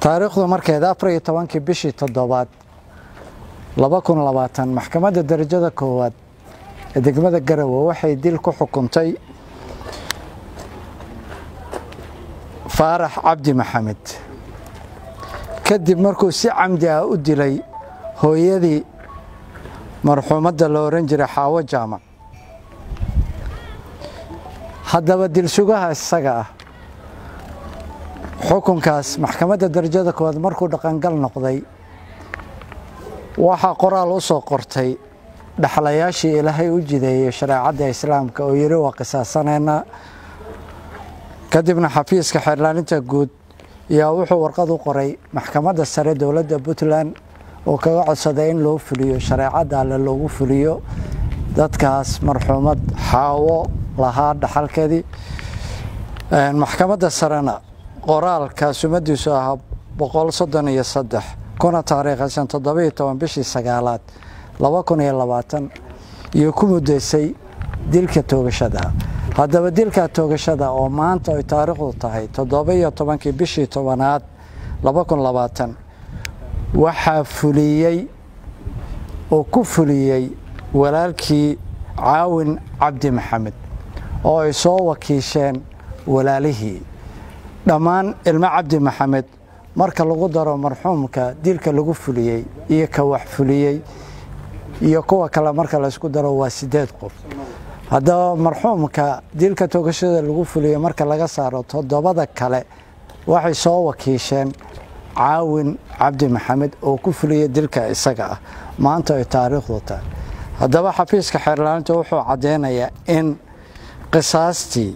taariikhdu markeeda afar iyo tobankii bishii toddobaad laba kun labaatan maxkamadda darajada koowaad ee degmada garowe waxay dil ku xukuntay faarax cabdi maxamed kadib markuu si camdi ah u dilay hooyadii marxuumadda la ohan jiray xaawo jaamac haddaba dilsugaha isaga ah xukunkaas maxkamadda darajada koowaad markuu dhaqangal noqday waxaa qoraal u soo qortay dhaxlayaashii ilaahay u jideeyey shareecadda islaamka oo yidhi waa qisaasaneynaa kadibna xafiiska xeerlaaninta guud yaa wuxuu warqad u qoray maxkamadda sare dowladda puntland oo kaga codsaday in loo fuliyo shareecadda alle loogu fuliyo dadkaas marxuumad xaawo lahaa dhaxalkeedii maxkamadda sarena qoraalka sumadiisu ahaa boqol soddon iyo saddex kuna taariikhaysan toddobiyo toban bishii sagaalaad laba kun iyo labaatan iyo ku muddaysay dilka toogashada haddaba dilka toogashada oo maanta ay taariikhdu tahay toddobiyo tobankii bishii tobanaad laba kun labaatan waxaa fuliyey oo ku fuliyey walaalkii caawin cabdi maxamed oo ay soo wakiisheen walaalihii dhammaan ilmo cabdi maxamed marka lagu daro marxuumka dilka lagu fuliyey iyo ka wax fuliyey iyo kuwa kale marka laysku daro waa sideed qof haddaba marxuumka dilka toogashada lagu fuliyey marka laga saaro toddobada kale waxay soo wakiisheen caawin cabdi maxamed oo ku fuliyey dilka isaga ah maanta ay taariikhdu tahay haddaba xafiiska xeerlaaninta wuxuu caddeynayaa in qisaastii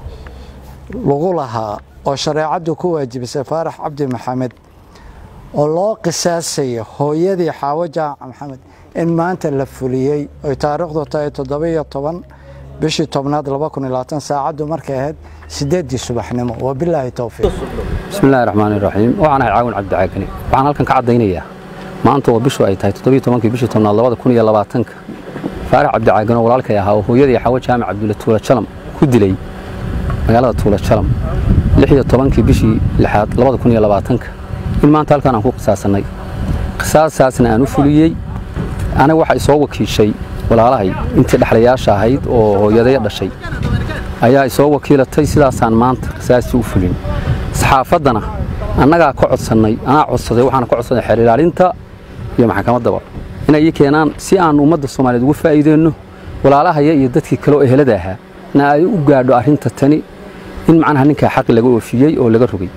lagu lahaa oo shareecaddu ku waajibisay faarax cabdi maxamed oo loo qisaasayo hooyadii xaawo jaamac maxamed in maanta la fuliyey oy taariikhdu tahay toddobiyo toban bishii tobnaad laba kun iyo labaatan saacaddu markay ahayd sideeddii subaxnimo wabilaahi towfiiq bismillahi raxmaani raxiim waxaan ahay caawin cabdi caagani waxaan halkan ka caddaynayaa maanta oo bishu ay tahay toddobiyo tobankii bishii tobnaad labada kun iyo labaatanka faarax cabdi caagan oo walaalkay ahaa oo hooyadii xaawo jaamac cabdulle tuula jalam ku dilay magaalada tuula jalam lix iyo tobankii bishii lixaad labada kun iyo labaatanka in maanta halkan aan ku qisaasannay qisaasaasna aan u fuliyey aniga waxay soo wakiishay walaalahay intii dhexlayaasha ahayd oo hooyadaya dhashay ayaa isoo wakiilatay sidaasaan maanta qisaastii u fulin saxaafaddana annagaa ka codsannay anaa codsaday waxaana ka codsaday xeer ilaalinta iyo maxkamaddaba inay ii keenaan si aan ummadda soomaaliyeed ugu faa'iideenno walaalahaya iyo dadkii kale oo ehelada ahaa na ay u gaadho arrinta tani in macnaha ninkaa xaqi laga oofiyey oo laga rogay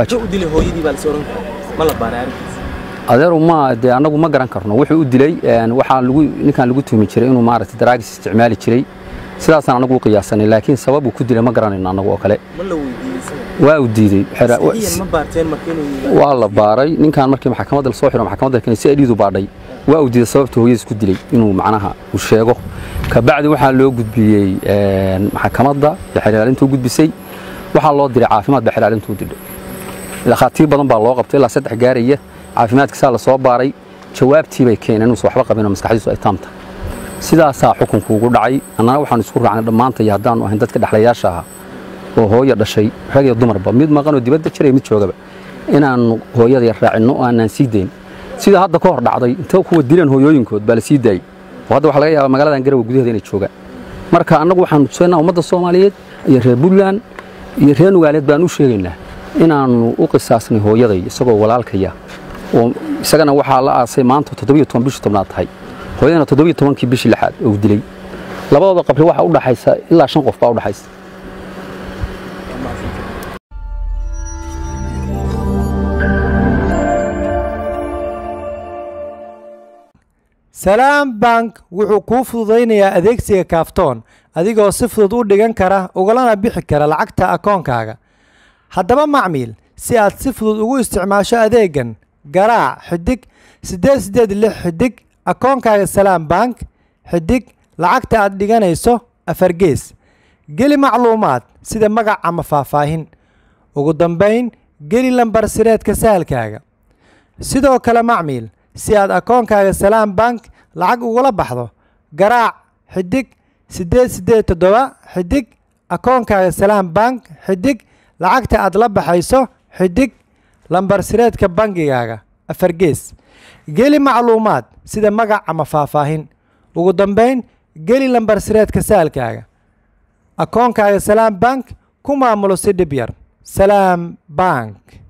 adeeru ma dee annagu ma garan karno wuxuu u dilay waxaa lagu ninkan lagu tuhmi jiray inuu maaragtay daraagis isticmaali jiray sidaasaan anagu u qiyaasanay laakiin sababuu ku dilay ma garanayno annagu oo kale waa uu diidey waa la baaray ninkan markii maxkamadda lasoo xiro maxkamadda keenay si adhiidu baadhay waa uu diiday sababta hooyadiis ku dilay inuu macnaha uu sheego kabacdi waxaa loo gudbiyey maxkamadda xeerlaalinta u gudbisay waxaa loo diray caafimaad baa xeerlaalinta u didhay dhakhaatiir badan baa loo qabtay ilaa saddex gaaraya caafimaadkiisaa la soo baaray jawaabtii bay keeneen inuusan waxba qabinoo maskaxdiisu ay taamta sidaasaa xukunku ugu dhacay annana waxaan isku raacnay dhammaantay haddaannu ahayn dadka dhexlayaasha ahaa oo hooya dhashay rag iyo dumarba mid maqanoo dibadda jiraya mid joogaba inaannu hooyadaya raacinno oo aanaan sii dayn sida hadda ka hor dhacday inta kuwa dileen hooyooyinkood baa la sii daayey oo hadda waxa laga yaabaa magaaladan garowe gudaheeda inay joogaan marka annagu waxaanu tusaynaa ummadda soomaaliyeed iyo reer puntland iyo reer nugaaleed baan u sheegaynaa inaannu u qisaasnay hooyaday isagoo walaalkaya oo isagana waxaa la aasay maanta toddobiyo toban bishii tobnaad tahay hooyadana toddobiyo tobankii bishii lixaad oo dilay labadooda qabri waxaa u dhaxaysa ilaa shan qof baa u dhaxaysa salaam bank wuxuu kuu fududaynayaa adeegsiga kaaftoon adigoo si fudud u dhigan kara ugalana bixi kara lacagta akoonkaaga haddaba macmiil si aad si fudud ugu isticmaasho adeegan garaac xidig siddeed siddeed lix xidig akoonkaaga salaam bank xidig lacagta aad dhiganayso afargees geli macluumaad sida magac ama faahfaahin ugu dambayn geli lambar sireedka sahalkaaga sidoo kale macmiil si aad akoonkaaga salaam bank lacag ugula baxdo garaac xidig siddeed siddeed toddoba xidig akoonkaaga salaam bank xidig lacagta aad la baxayso xidig lambar sireedka bangigaaga afar gees geli macluumaad sida magac ama faahfaahin ugu dambayn geli lambar sireedka saalkaaga akoonkaaga salaam bank ku maamulo si dhib yar salaam bank